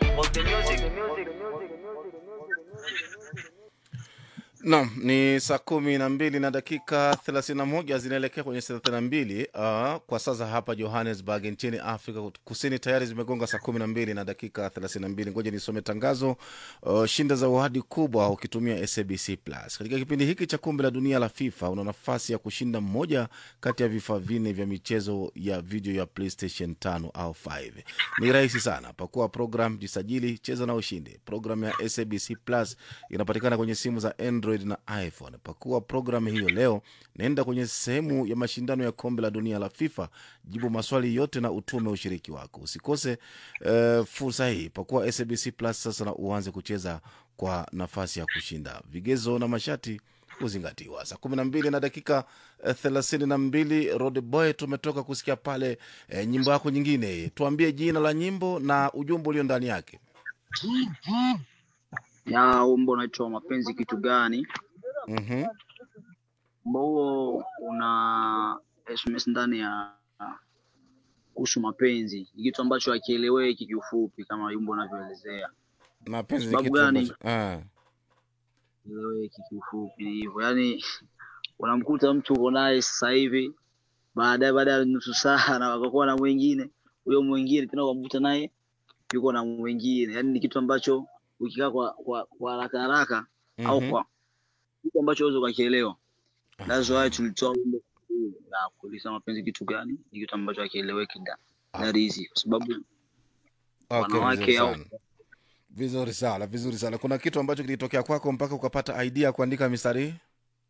Naam, ni saa kumi na mbili na dakika thelathini na moja zinaelekea kwenye thelathini na mbili uh, kwa sasa hapa Johannesburg nchini Afrika Kusini tayari zimegonga saa kumi na mbili na dakika thelathini na mbili. Ngoja nisome tangazo. Uh, shinda zawadi kubwa ukitumia SABC Plus katika kipindi hiki cha kombe la dunia la FIFA. Una nafasi ya kushinda mmoja kati ya vifaa vinne vya michezo ya video ya PlayStation 5 au 5. Ni rahisi sana, pakua program, jisajili, cheza na ushindi. Program ya SABC Plus inapatikana kwenye simu za Android na iPhone. Pakua programu hiyo leo, naenda kwenye sehemu ya mashindano ya kombe la dunia la FIFA, jibu maswali yote na utume ushiriki wako. Usikose uh, fursa hii. Pakua SABC Plus sasa na uanze kucheza kwa nafasi ya kushinda. Vigezo na masharti kuzingatiwa. Saa kumi na mbili na dakika eh, thelathini na mbili Rod Boy, tumetoka kusikia pale eh, nyimbo yako nyingine. Tuambie jina la nyimbo na ujumbe ulio ndani yake. ya wimbo unaitwa mapenzi kitu gani Mhm. wimbo huo una sms ndani ya kuhusu mapenzi ni kitu ambacho hakieleweki kiufupi kama wimbo unavyoelezea Mapenzi ni Sababu kitu gani? ambacho ah. eleweki kiufupi ni hivyo yaani unamkuta mtu uko naye sasa hivi baadaye baada ya nusu saa na wakakuwa na mwingine huyo mwingine tena ukamkuta naye yuko na mwingine yaani ni kitu ambacho ukikaa kwa kwa kwa haraka haraka au Mhm. kwa kitu ambacho uweze ukakielewa That's why tulitoa wimbo huu na kuuliza mapenzi kitu gani, ni kitu ambacho hakieleweki da that easy, kwa sababu Okay, wanawake vizuri au sana. Vizuri sana, vizuri sana. Kuna kitu ambacho kilitokea kwako mpaka ukapata idea ya kuandika mistari hii?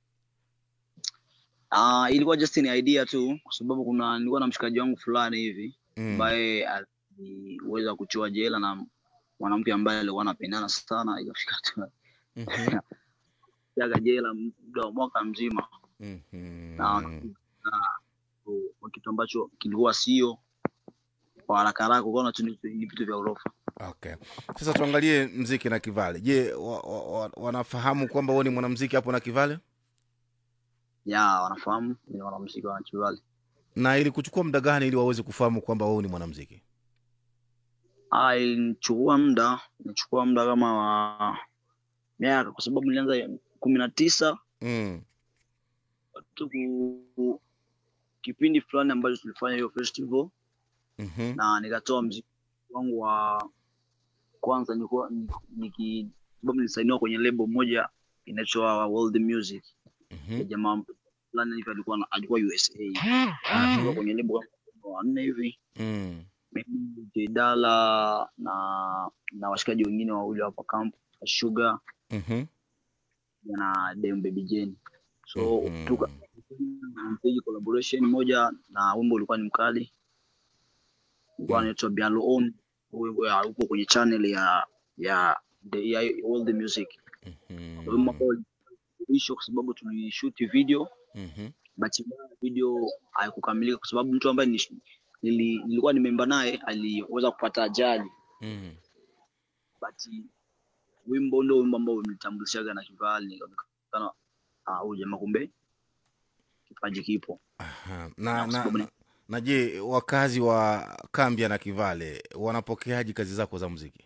ah, ilikuwa just ni idea tu, kwa sababu kuna nilikuwa na mshikaji wangu fulani hivi Mm. ambaye aliweza kuchiwa jela na mwanamke ambaye alikuwa anapendana sana, ikafika tu Mhm. jaga jela muda wa mwaka mzima Mhm. na, na kwa kitu ambacho kilikuwa sio kwa haraka haraka, ukaona tu ni ni vitu vya urofa. Okay. Sasa tuangalie mziki na Kivale. Je, wa, wa, wa, wanafahamu kwamba wewe ni mwanamziki hapo na Kivale? Ya wanafahamu ni wanamuziki wa Chivali. Na ili kuchukua muda gani ili waweze kufahamu kwamba wewe ni mwanamziki? Ah, ilinichukua muda, ilinichukua muda kama wa miaka, kwa sababu nilianza kumi na tisa Mm. tu ku- kipindi fulani ambacho tulifanya hiyo festival Mhm. na nikatoa mziki wangu wa kwanza, nilikuwa ni- niki sababu nilisainiwa kwenye lebo moja inaitwa World Music ya Mhm. jamaa fulani hivi alikuwa na- alikuwa USA, alikuwa kwenye lebo kama wanne hivi Mm. mimi Jedala na na washikaji wengine wawili hapa camp Sugar Mhm. na Dem Baby Jane. So Mhm. tuka mpiga collaboration moja na wimbo ulikuwa ni mkali, ulikuwa Mm. anaitwa Bialo On, Wimbo ya- uko kwenye channel ya ya the ya All the Music. Wimbo Mhm. ambao ulisho kwa sababu tulishoot video Mhm. but video haikukamilika kwa sababu mtu ambaye ni- nili, nilikuwa nimeimba naye aliweza kupata ajali Mhm. but wimbo ndio wimbo ambao umenitambulishaga na Kivali, nikaonekana ah, huyu jamaa kumbe kipaji kipo. Aha. Na Na, kwa na, sababu na, ni na je, wakazi wa Kambia na Kivale wanapokeaje kazi zako za muziki?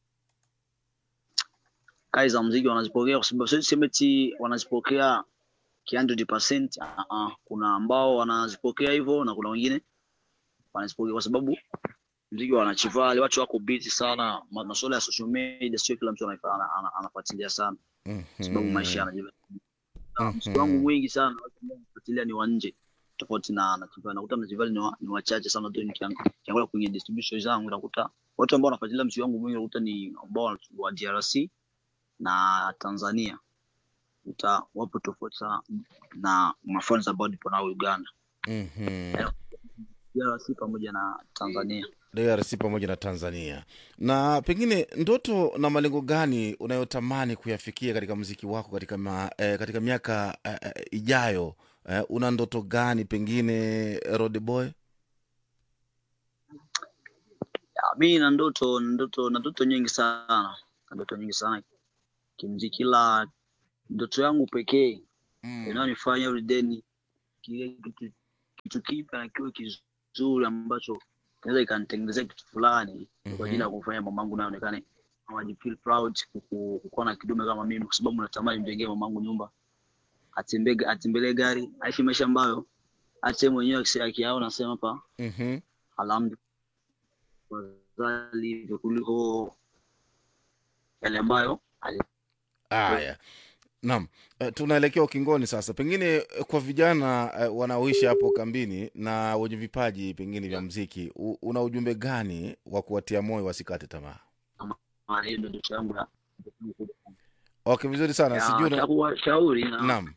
kazi za muziki wanazipokea, kwa sababu siwezi sema eti wanazipokea ki 100%. Uh -uh. Kuna ambao wanazipokea hivyo na kuna wengine wanazipokea kwa sababu muziki wanachivali, watu wako busy sana, ma- masuala ya social media sio kila mtu anaifa- ana- ana- anafuatilia sana, kwa sababu maisha Mhm. yanajiva. Na muziki wangu Mhm. mwingi sana watu ambao wanafuatilia ni wa nje tofauti na na Chivali. Nakuta Mzivali ni, wa, ni wachache sana tu, nikiang- nikiangalia kwenye distribution zangu nakuta watu ambao wanafuatilia muziki wangu mwingi nakuta ni ambao wa DRC na Tanzania uta wapo tofauti sana na mafans ambao nipo nao Uganda, Mhm. DRC pamoja na Tanzania. DRC pamoja na Tanzania. Na pengine ndoto na malengo gani unayotamani kuyafikia katika mziki wako katika, ma, eh, katika miaka eh, eh, ijayo eh, una ndoto gani pengine Rod Boy? Ya, Mi na ndoto na ndoto na ndoto nyingi sana na ndoto nyingi sana kimziki, ila ndoto yangu pekee Mm. inayonifanya every day ni kile kitu kitu kipya na kiwe kizuri ambacho inaweza ikanitengenezea kitu fulani Mhm. kwa ajili ya kufanya mamangu naonekane awajifeel proud kuku- kukuwa na kidume kama mimi, kwa sababu natamani mjengee mamangu nyumba, atembee atembelee gari, aishi maisha ambayo hata yeye mwenyewe akisi- akiyaona anasema hapa Mhm. alhamdulillah, afadhali hivyo kuliko yale ambayo ali- Haya, naam, Eh, tunaelekea ukingoni sasa. Pengine eh, kwa vijana eh, wanaoishi hapo kambini na wenye vipaji pengine vya mziki, u- una ujumbe gani wa kuwatia moyo wasikate tamaa? Ah, hiyo ndio ndoto yangu ya Okay, vizuri sana. Sijui ya- una... cha kuwashauri na Naam.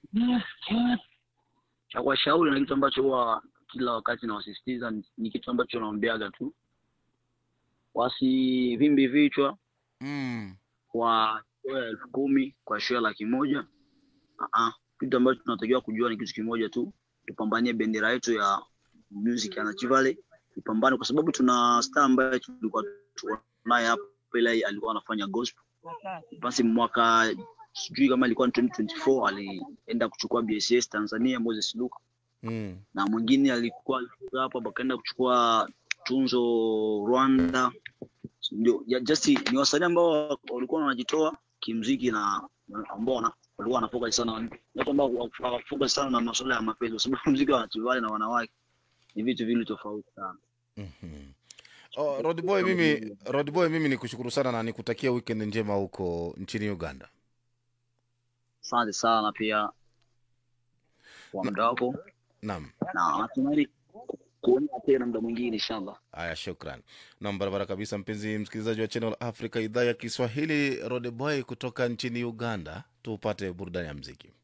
cha kuwashauri na kitu ambacho huwa kila wakati nawasisitiza ni, ni kitu ambacho naombeaga tu, wasivimbi vichwa Mm. kwa show ya elfu kumi kwa show ya laki moja. Ah, kitu ambacho tunatakiwa kujua ni kitu kimoja tu, tupambanie bendera yetu ya music ya Rift Valley, ipambane kwa sababu tuna star ambaye tulikuwa tuko naye hapa, ile alikuwa anafanya gospel basi mwaka sijui kama ilikuwa ni 2024 alienda kuchukua BSS Tanzania Moses Luka Mm. na mwingine alikuwa alikuwa hapa bakaenda kuchukua tunzo Rwanda. Ndio ya- just ni wasanii ambao walikuwa wanajitoa kimziki na na ambao wana- walikuwa wanafocus sana watu ambao hawafocus sana na masuala ya mapenzi, kwa sababu muziki wa Tivale na wanawake ni vitu vile tofauti sana. Mhm. Oh, Rod Boy, mimi Rod Boy, mimi nikushukuru sana na nikutakia weekend njema huko nchini Uganda. Asante sana pia kwa muda wako Naam. na natumai kuona tena muda mwingine inshallah. Haya, shukran. Nam, barabara kabisa, mpenzi msikilizaji wa Channel Africa idhaa ya Kiswahili. Rod Boy kutoka nchini Uganda, tupate burudani ya mziki.